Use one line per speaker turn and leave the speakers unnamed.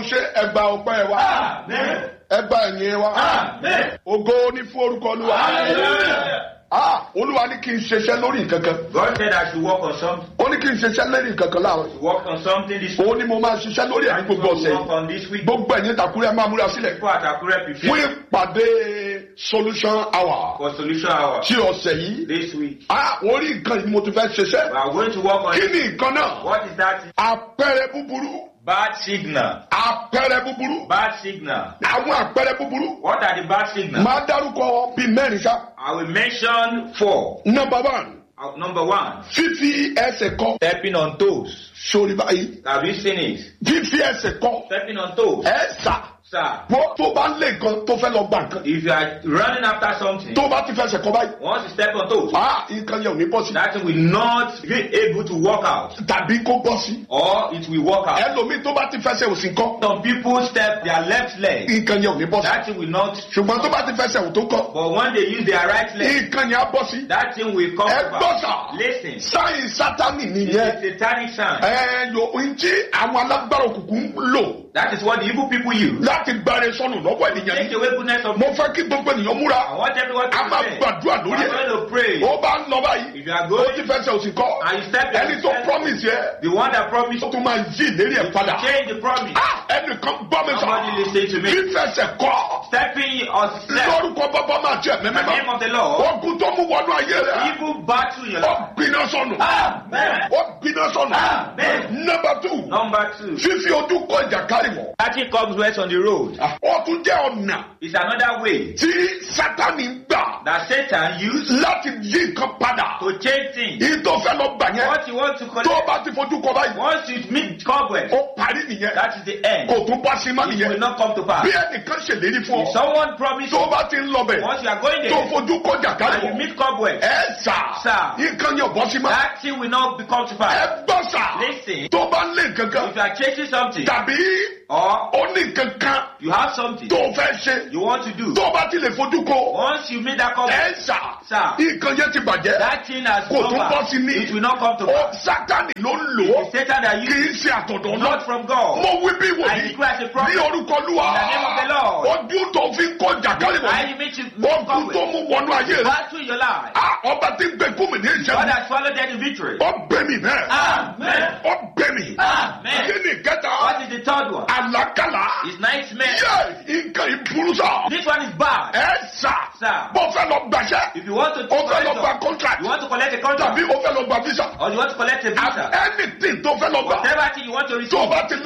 ṣe ẹgbà ọpẹ́ wa
Amen.
ẹgbà ẹ̀yìn wa
Amen.
ògo ní fún orúkọ olúwa
Hallelujah.
Ah, olúwa ní kí n ṣiṣẹ́ lórí nǹkan kan
God said I should work on something.
ó ní kí n ṣiṣẹ́ lórí nǹkan kan láàárọ̀
Work on something this week.
òun ni mo máa ṣiṣẹ́ lórí ẹ̀ ní gbogbo ọ̀sẹ̀
Work
yìí
on this week.
gbogbo ẹ̀yin tàkúrẹ́ máa múra sílẹ̀
People at Akure
fún
prepare
ìpàdé solution hour
for solution hour
tí ọ̀sẹ̀ yìí
this week.
Ah, orí nǹkan yìí ni mo ti fẹ́ ṣiṣẹ́
We are going to work on
kí
it.
ni nǹkan náà
What is that?
àpẹẹrẹ búburú
Bad signal.
àpẹẹrẹ búburú
Bad signal.
àwọn àpẹẹrẹ búburú
What are the bad signals?
máa dárúkọ bíi mẹ́rin ṣá
I will mention four.
number one
Uh, Number one,
fífi ẹsẹ̀ kọ
stepping on toes.
sórí báyìí
Have you seen it?
fífi ẹsẹ̀ kọ
Stepping on toes.
ẹ sà
Sir,
wọ́n tó bá lé nǹkan tó fẹ́ lọ gbà nǹkan
if you are running after something,
tó bá ti fẹsẹ̀ kọ báyìí
once you step on toes,
ah nǹkan yẹn ò ní bọ́ sí
that thing will not be able to walk out
tàbí kó bọ́ sí
or it will walk out.
ẹlòmíì tó bá ti fẹsẹ̀ òsì kọ
Some people step their left leg,
nǹkan yẹn ò ní bọ́ sí
that thing will not.
ṣùgbọ́n tó bá ti fẹsẹ̀ òtó kọ
But when they use their right leg,
nǹkan yẹn á bọ́ sí
that thing will come
ẹ gbọ́ sà
back. Listen,
sáyìn sátani
it's
nìyẹn
a satanic sign.
ẹ yòó ntí àwọn alágbára òkùnkùn ń lò
That is what the evil people use.
láti gbáre sọnù lọ́wọ́ ènìyàn
Take
yìí
away goodness of
mo fẹ́ kí gbogbo ènìyàn múra
I want everyone to
a máa
pray.
gbàdúrà
We
lórí
are
ẹ̀
going to pray.
ó bá ń lọ báyìí
If you are
ó
going,
ti fẹsẹ̀ òsì kọ́
and you step
ẹni tó
step-
promise yẹ
the one that promised
ó tún máa yí ìlérí ẹ̀ padà
change the promise.
Ah, ẹnìkan gbọ́ mi sọ
Somebody listen to me.
fífẹsẹ̀ kọ́
Stepping or step
lórúkọ bàbá máa jẹ
in the name
mẹ́mẹ́mẹ́
of the Lord.
ogun tó mú wọnú ayé rẹ̀
Evil battle in your
ó
life.
gbiná sọnù
Amen.
ó gbiná sọnù
Amen.
number two
Number two,
fífi ojú kọ ìjàkárì wọ̀
catching comes west on the road
ó tún jẹ́ ọ̀nà
is another way
tí sátani ń gbà
that Satan used
láti yí nǹkan padà
to change things.
èyí tó fẹ́ lọ gbà yẹn
What you want to
tó
collect,
bá ti fojú kọ báyìí
once you meet cobwebs,
ó parí nìyẹn
that is the end.
kò tún bá sí má
It will
nìyẹn
not come to pass.
bí ẹnìkan ṣèlérí fún
If
ọ
someone promises
tó bá ti ń lọ bẹ̀
once you are going
tó
there
fojú kọ ìjàkárì
and you
wọ̀
meet cobwebs,
ẹ sà
Sir.
nǹkan yẹn ò bọ́ sí má
that thing will not become to pass.
ẹ gbọ́ sà
Listen.
tó bá lé kankan
If you are chasing something
tàbí
or
ó ní kankan
you have something
tó fẹ́ ṣe
you want to do,
tó bá ti lè fojú kọ
once you meet that cobweb,
ẹ sà
Sir.
nǹkan yẹn ti bàjẹ́
that thing has
kò tún
come
bọ́
back.
sí ní
It will not come to
ó
pass.
sátani ló ń lò ó
It's Satan that
kì
you
í ṣe àtọ̀dọ̀ náà
not from God.
mo wí bí
I
wòlíì
declare as a
ní
prophet.
orúkọ Olúwa
In the name of the Lord.
ojú tó fi ń kọ jàkálì
I
wọ̀
meet you meet
ojú tó
cobweb.
mú wọnú ayé rẹ̀
Battle in your life.
Ah, ọba tí ń gbé fún mi ní
God
ìṣẹ́gun
has swallowed death in victory.
ó gbé mi bẹ́ẹ̀
Amen.
ó gbé mi
Amen.
kí ni kẹta
What is the third one?
àlákàlà
It's nightmare.
yẹ nǹkan ìburú sá
This one is bad.
ẹ sà
Sir.
bó fẹ́ lọ gbàṣẹ́
If you want to
ó fẹ́ lọ
collect
gba
a-
contract
you want to collect a contract
tàbí ó fẹ́ lọ gba visa
or you want to collect a visa,
anything tó fẹ́ lọ gbà
whatever thing you want to
tó
receive,
bá ti